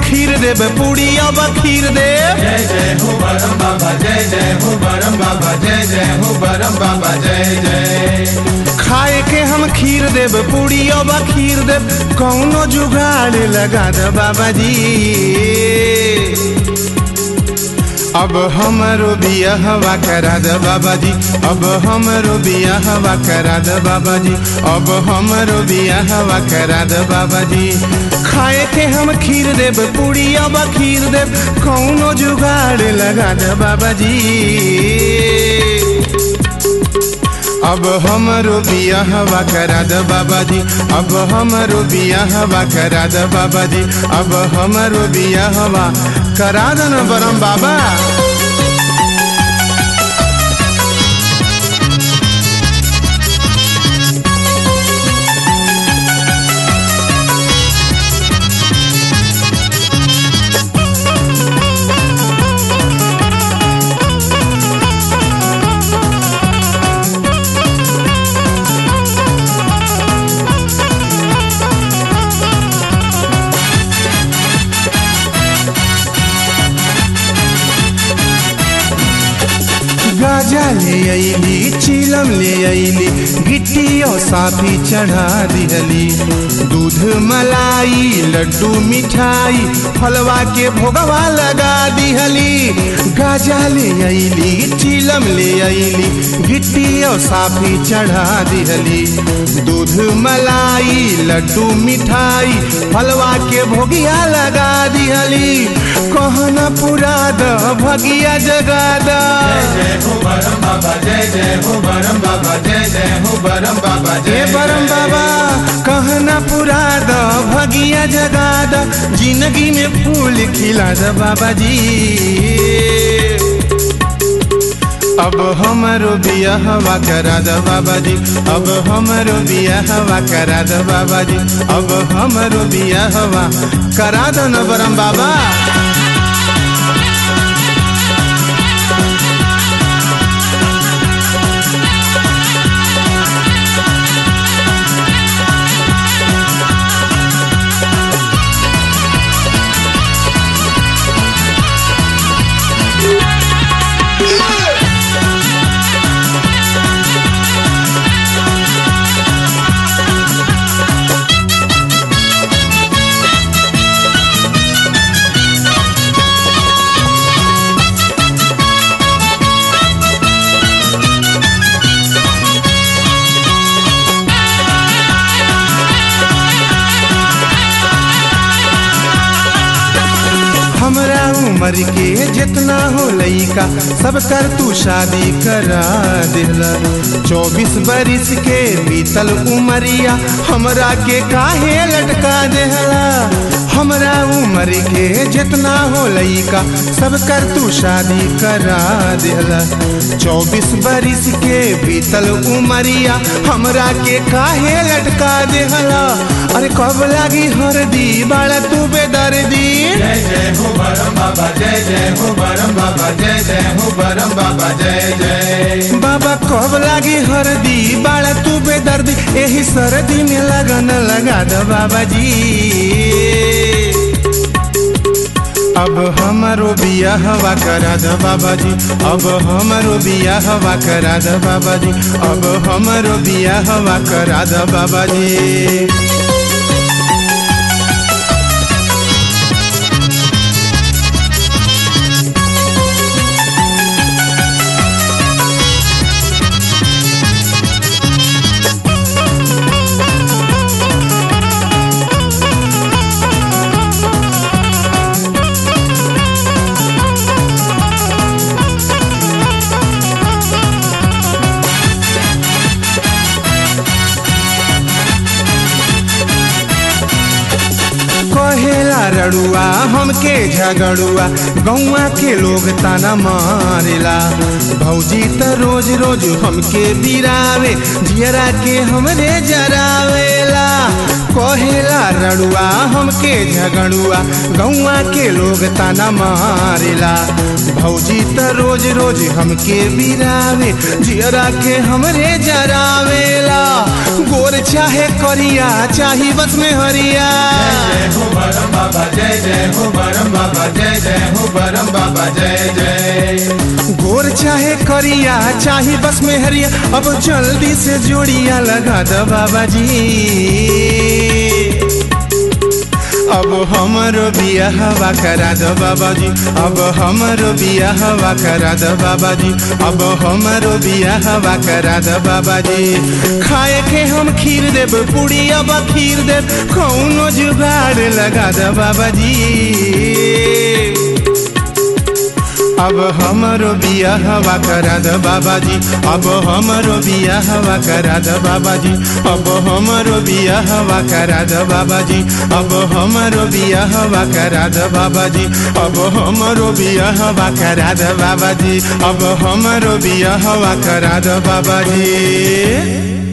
खीर देब पूरी अब खीर देब जय जय हो बरम बाबा जय जय हो बरम बाबा जय जय हो बरम बाबा जय जय खाए के हम खीर देब पूरी अब खीर देब कौनो जुगाड़ लगा दे बाबा जी अब हमरो बियाहवा करा दे बाबा जी अब हमरो बियाहवा करा दे बाबा जी अब हमरो बियाहवा करा दे बाबा जी खाए के हम खीर देब पूरी अब खीर देब कौनो जुगाड़ लगा दे बाबा जी अब हमरो बियाहवा करा दे बाबा जी अब हमरो बियाहवा करा दे बाबा जी अब हमरो बियाहवा करा दे न बरम बाबा गाजा ले अली चिलम ले अली गिट्टी और साफी चढ़ा दिहली दूध मलाई लड्डू मिठाई फलवा के भोगवा लगा दिहली गाजा ले अली चिलम ले अली गिट्टी और साफी चढ़ा दिहली दूध मलाई लड्डू मिठाई फलवा के भोगिया लगा दिहली कहना पूरा द भगिया जगा द जय हो बरम बाबा जय जय हो बरम बाबा जय जय हो बरम बाबा हे जय परम बाबा कहना पूरा द भगिया जगा द जिंदगी में फूल खिला द बाबा जी अब हमारो बियाहवा करा द बाबा जी अब हमारो बियाहवा करा द बाबा जी अब हमारो बियाहवा करा द न बरम बाबा हमरा उम्र के जितना हो लइका सब कर तू शादी करा दिला चौबीस बरिस के बीतल उमरिया हमरा के काहे लटका देहला हमरा उम्र के जितना हो लइका सब कर तू शादी करा दिला चौबीस बरिस के बीतल उमरिया हमरा के काहे लटका देहला अरे कब लागी हरदी बाड़ा तू बेदर्दी जय जय हो बरम बाबा जय जय हो बरम बाबा जय जय हो बरम बाबा जय जय बाबा कब लागी हरदी बाड़ा तू बेदर्दी यही सर्दी में लगन लगा दो बाबा जी अब हमारो बियाहवा करा दो बाबा जी अब हमारो बियाहवा करा दो बाबा जी अब हमारो बियाहवा करा दो बाबा जी कहेला रड़ुआ हमके झगड़ुआ गौवा के लोग ताना मारेला भौजी त रोज रोज हमके बिरावे जियरा के हमरे जरावेला कहेला रड़ुआ हमके झगड़ुआ गौवा के लोग ताना मारेला भौजी त रोज रोज हमके बिरावे जियरा के हमरे जरावेला गोर चाहे करिया चाही बस में हरिया जय हो बरम बाबा जय जय हो बरम बाबा जय जय हो बरम बाबा जय जय गोर चाहे करिया चाहे बस में हरिया अब जल्दी से जोड़िया लगा दो बाबा जी अब हमरो बिया हवा करा दो बाबा जी अब हमरो बिया हवा करा दो बाबा जी अब हमरो बिया हवा करा दो बाबा जी खाए के हम खीर देब पूरी अब खीर देब कौनो जुगाड़ लगा दो बाबा जी अब हमरो बिया हवा करा द बाबा जी अब हमरो बिया हवा करा द बाबा जी अब हमरो बिया हवा करा द बाबा जी अब हमरो बिया हवा करा द बाबा जी अब हमरो बिया हवा करा द बाबा जी अब हमरो बिया हवा करा द बाबा जी